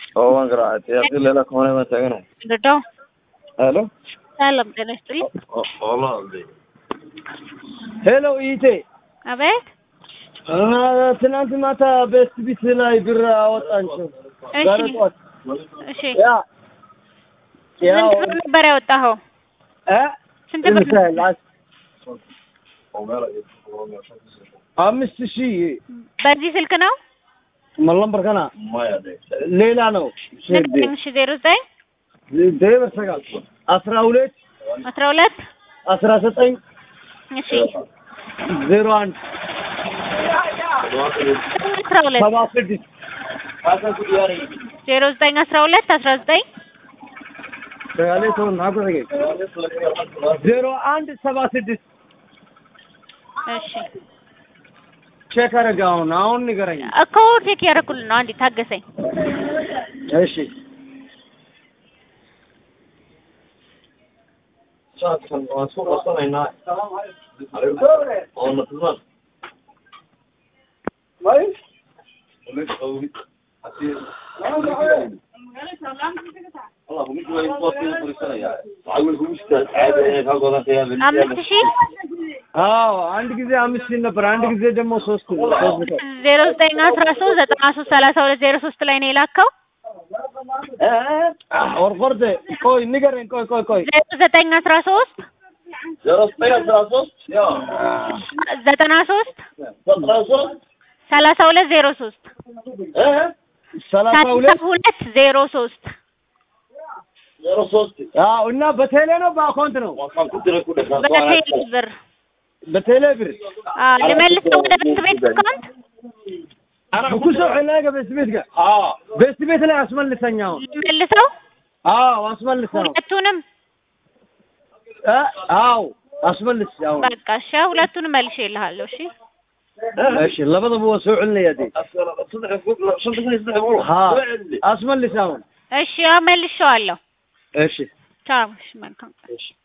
Oo, grazie. Io le la come ma te no. ልደው Hello? ሰላም ጤና ይስጥልኝ። Hollandi. ሄሎ ኢቴ አቤት ትናንት ማታ ቤስት ቢት ላይ ብር አወጣንቸው። እሺ ዛሬ ጠዋት እሺ ያ ያው ስንት ብር ነበር ያወጣኸው? እ ስንት ብር ምሳሌ አስ- አምስት ሺህ በዚህ ስልክ ነው? መለምበር ከና ሌላ ነው ንገረኝ። እሺ ዜሮ ዘጠኝ ደበር ሰጋል አስራ ሁለት አስራ ሁለት አስራ ዘጠኝ እሺ ዜሮ አንድ አስራ ሁለት ሰባ ስድስት ዜሮ ዘጠኝ አስራ ሁለት አስራ ዘጠኝ ሰጋሌ ሰው ናገረገ ዜሮ አንድ ሰባ ስድስት እሺ ቼክ አደረገ አሁን አሁን ንገረኝ እኮ ቼክ ያደረኩልን ነው። አንዴ ታገሰኝ። እሺ አምስት ሺህ አዎ አንድ ጊዜ አምስት ሺህ ነበር አንድ ጊዜ ደግሞ ሶስት ሶስት መቶ ዜሮ ዘጠኝ አስራ ሶስት ዘጠና ሶስት ሰላሳ ሁለት ዜሮ ሶስት ላይ ነው የላከው። ወርቆርደ ቆይ ንገረኝ ቆይ ቆይ ቆይ ዜሮ ዘጠኝ አስራ ሶስት ዘጠና ሶስት ሰላሳ ሁለት ዜሮ ሶስት ሰላሳ ሰላሳ ሁለት ሁለት ዜሮ ሶስት አዎ እና በቴሌ ነው በአካውንት ነው በቴሌ ብር በቴሌ ብር አዎ፣ ልመልሰው ወደ ቤት ቤት አካውንት ብኩሶ ዕላገ ቤት ቤት ጋር ቤት ቤት ላይ አስመልሰኝ አሁን ልመልሰው አዎ አስመልሰው ሁለቱንም እ አዎ አስመልስ አሁን በቃ እሺ፣ ሁለቱንም መልሼ እልሃለሁ። እሺ እሺ ለበደቡ ወሰውዕልኝ ያዴ ها አስመልስ አሁን እሺ፣ አዎ መልሼዋለሁ። እሺ ቻው። እሺ፣ መልካም ቀን። እሺ